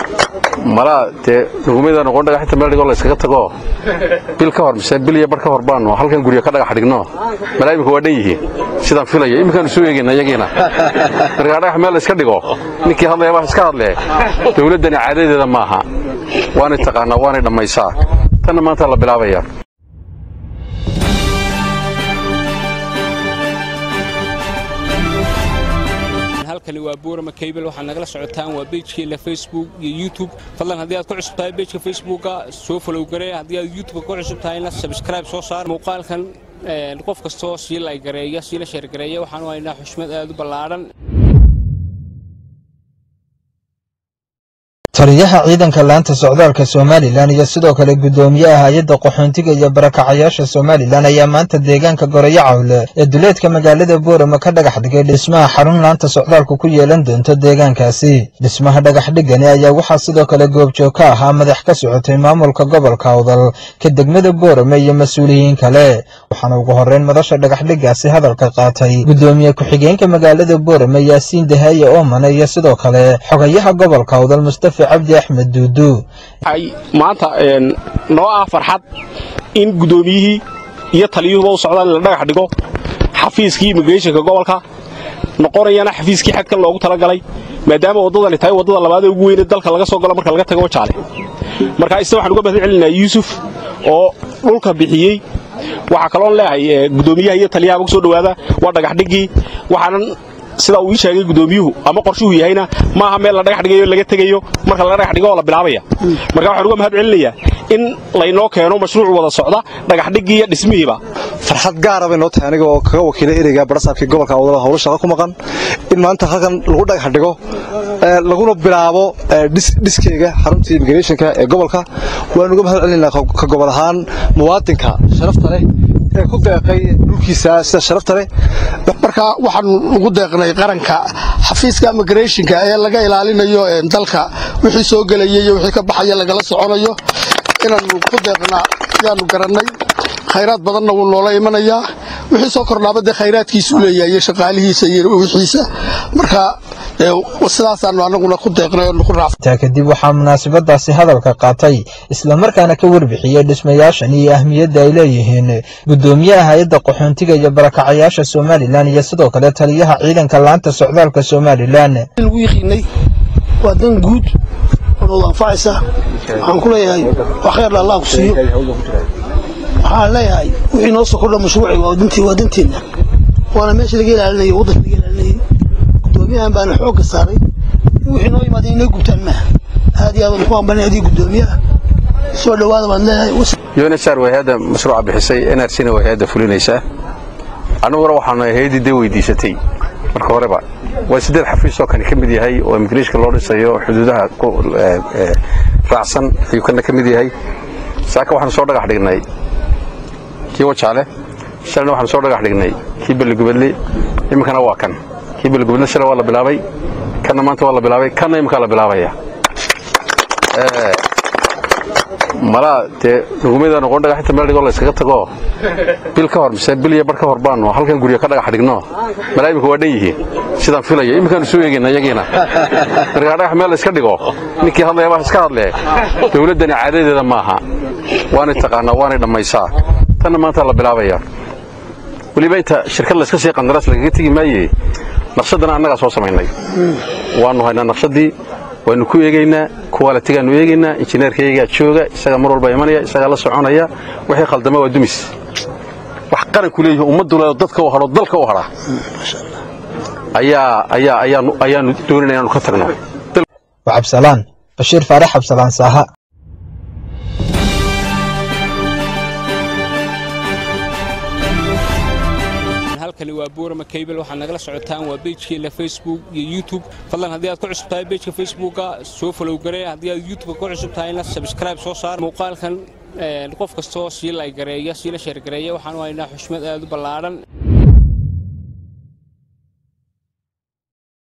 malaa dee dhugumada noqon dhagaxinta meel dhigoo la yskaga tago bil ka hor mise bil iyo bar ka hor baanu halkan guryo ka dhagax dhigno malaa imika waa dhan yihiin sidaan filaya iminkaanu soo eegayna iyagiina markaa dhagax meel la iska dhigo ninkii hadlaya wax iska hadlee dowladdani caadadeeda maaha waanay taqaanaa waanay dhammaysaa tanna maanta la bilaabaya halkani waa buurama kaybel waxaad nagala socotaan waa beejkeena facebook iyo youtube fadlan haddii aad ku cusub tahay beejka facebooka soo falow garee haddii aad youtubeka ku cusub tahayna sabskribe soo saar muuqaalkan qof kastoo sii lay gareeya sii la sheergareeya waxaanu haynaa xushmad aad u ballaadhan taliyaha ciidanka laanta socdaalka somalilan iyo sidoo kale guddoomiyaha hay-adda qaxoontiga iyo barakacayaasha somalilan ayaa maanta deegaanka gorayo cawle ee duleedka magaalada boorama ka dhagax dhigay dhismaha xarun laanta socdaalku ku yeelan doonto deegaankaasi dhismaha dhagaxdhigani ayaa waxaa sidoo kale goobjoog ka ahaa madax ka socotay maamulka gobolka awdal ka degmada boorame iyo mas-uuliyiin kale waxaana ugu horreyn madasha dhagaxdhigaasi hadalka qaatay guddoomiye ku-xigeenka magaalada boorame yaasiin dahaye oomane iyo sidoo kale xogayaha gobolka awdal mustafa cabdi axmed duudu maanta noo ah farxad in guddoomiyihii iyo taliyuhuba u socdaan in la dhagax dhigo xafiiskii immigrationka gobolka noqonayana xafiiskii xadkan loogu talagalay maadaama waddadani tahay waddada labaadee ugu weyne dalka laga soo galo marka laga tago wajaale marka isna waxaan uga mahad celinaa yuusuf oo dhulka bixiyey waxaa kaloon leeyahay guddoomiyaha iyo taliyaha ugu soo dhowaada waa dhagaxdhiggii waxaanan sida uu ii sheegay guddoomiyuhu ama qorshuhu yahayna maaha meel la dhagax dhigayo laga tegayo marka la dhagax dhigo oo la bilaabaya marka waxaan uga mahad celinayaa in laynoo keeno mashruuc wada socda dhagaxdhiggii iyo dhismihiiba farxad gaara bay noo tahay aniga oo kaga wakiilay ereyga barasaabkii gobolka awdal howlo shaqo ku maqan in maanta halkan lagu dhagax dhigo laguna bilaabo dhiskeyga xaruntii immigrationka ee gobolka waan uga mahad celinaynaa ka gobol ahaan muwaadinka sharafta leh ee ku deeqay dhulkiisa sida sharafta leh marka waxaan ugu deeqnay qaranka xafiiska immigrationka ee laga ilaalinayo dalka wixii soo gelaya iyo wixii ka baxaya lagala soconayo inaanu ku deeqnaa yaanu garannay khayraad badanna wuu noola imanayaa wixii soo kordhaaba dee khayraadkiisuu leeyahay iyo shaqaalihiisa iyo wixiisa marka sidaasaanu anaguna ku deeqnay oo ku raacsan taa kadib waxaa munaasabadaasi hadalka qaatay islamarkaana ka warbixiyey dhismayaashan iyo ahmiyadda ay leeyihiin guddoomiyaha hay-adda qaxoontiga iyo barakacayaasha somalilan iyo sidoo kale taliyaha ciidanka laanta socdaalka somalilan lagu yiqiinay waa dan guud oo nood anfacaysa waxaan ku leeyahay waa khayrla allah ku siiyo waxaan leeyahay wixii noo soo kordha mashruuci waa dantii waa danteenna waana meesha laga ilaalinayo waddanka laga ilaalinayay guddoomiyahan baana xoogga saaray in wixii noo yimaada inay gubtaan maaha aad iyo aad waan ku hambalnay adii guddoomiyaha soo dhowaada baan leeyahay unsr way hay-adda mashruuca bixisay nrcna way hay-adda fulinaysaa annaguna waxaanu hay-addii dee weydiisatay marka horeba waa siddeed xafiis oo kani ka mid yahay oo immigrationka loo dhisayo xuduudaha raacsan ayuu kana ka mid yahay saaka waxaanu soo dhagax dhignay kii wajaale shalna waxaanu soo dhagax dhignay kii belligubadle iminkana waa kan kii belligubadle shalay waa la bilaabay kanna maanta waa la bilaabay kanna iminkaa la bilaabaya malaa dee dhugumada noqon dhagaxinta meel dhigoo la yskaga tago bil ka hor mise bil iyo bar ka hor baanu halkan guryo ka dhagax dhigno malaa imika waa dhan yihiin sidaan filaya iminkaanu soo eegayna iyagiina markaa dhagax meel la iska dhigo ninkii hadlaya wax iska hadlee dowladdani caadadeeda maaha waanay taqaanaa waanay dhammaysaa tanna maanta la bilaabaya weliba inta shirkad layska sii qandaraas lagaga tegi maaye naqshadana annagaa soo samaynay waannu haynaa naqshadii waanu ku eegaynaa kuwaalitigaanu eegaynaa injineerkayagaa jooga isagaa mar walba imanaya isagaa la soconaya wixii khaldama waa dumis wax qaranku leeyihi ummaddu le dadka u hadho dalka u hadha ayaa ayaa ayaanu ayaanu doonayna inaanu ka tagno waa cabsalaan bashiir faarax cabsalaan saaha halkani waa buurama kaybel waxaad nagala socotaan waa beejkeena facebook iyo youtube fadlan haddii aad ku cusub tahay beejka facebooka soo falow garee haddii aad youtubeka ku cusub tahayna sabskribe soo saar muuqaalkan qof kastoo sii lay gareeya sii la sheergareeya waxaanu haynaa xushmad aad u ballaadhan